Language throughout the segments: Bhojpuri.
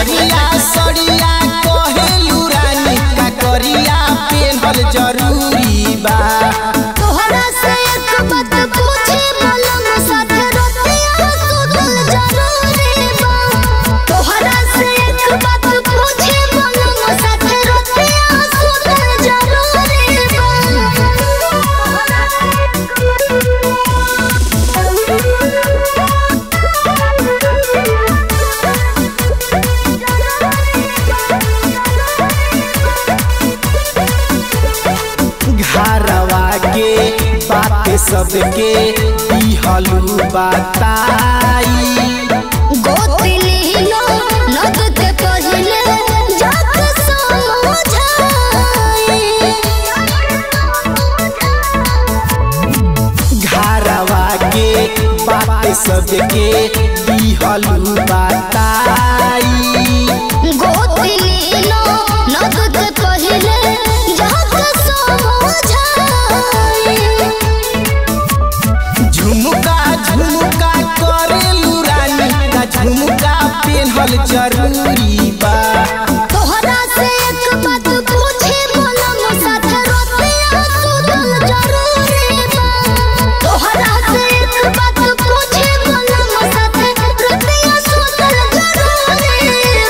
करिया सड़िया कहेलू रानी का करिया पेनहल जरूरी बा तोहरा से एक बात पूछे मलम साथे रोटियां सुतल जरूरी बा तोहरा से एक बात पूछे मलम साथे रोटियां सुतल जरूरी घरवा के बात सबके दिहलू बताई गोतिनी लो नगद पहिले जाक समझाई घरवा के बात सबके दिहलू बताई गोतिनी लो नगद पहिले जाक समझाई झुमका झुमका करेलू रानी का झुमका पेनहल जरूरी बा तोहरा से एक बात पूछे मलम साथे रोटियां सुतल जरूरी बा तोहरा से एक बात पूछे मलम साथे रोटियां सुतल जरूरी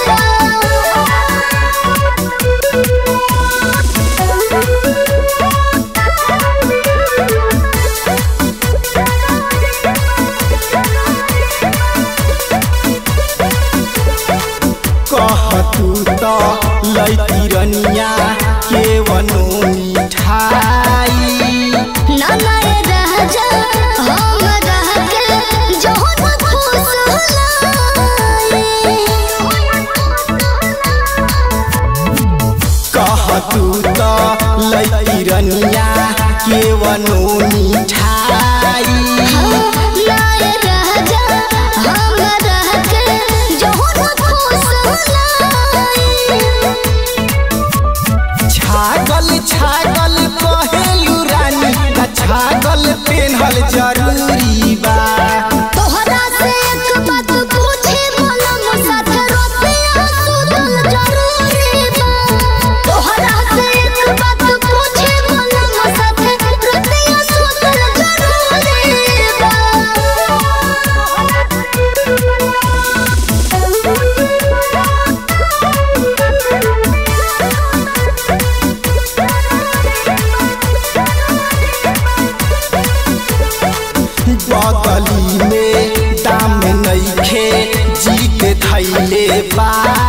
कहतू तो लैती रनिया के वनो मिठाई नाना ये राजा हम रह के जोन खुश कहतू तो लैती रनिया के वनो मिठाई नाए राजा हम रह के जोन खुश छागल छागल कहेलू रानी का छागल पेनहल जरूरी बा तोहरा से एक बात पूछे मलम साथे रोटियां सुतल जरूरी बा तोहरा से एक बात पूछे मलम साथे रोटियां सुतल जरूरी बा बगली में दाम नइखे जी के धैले बा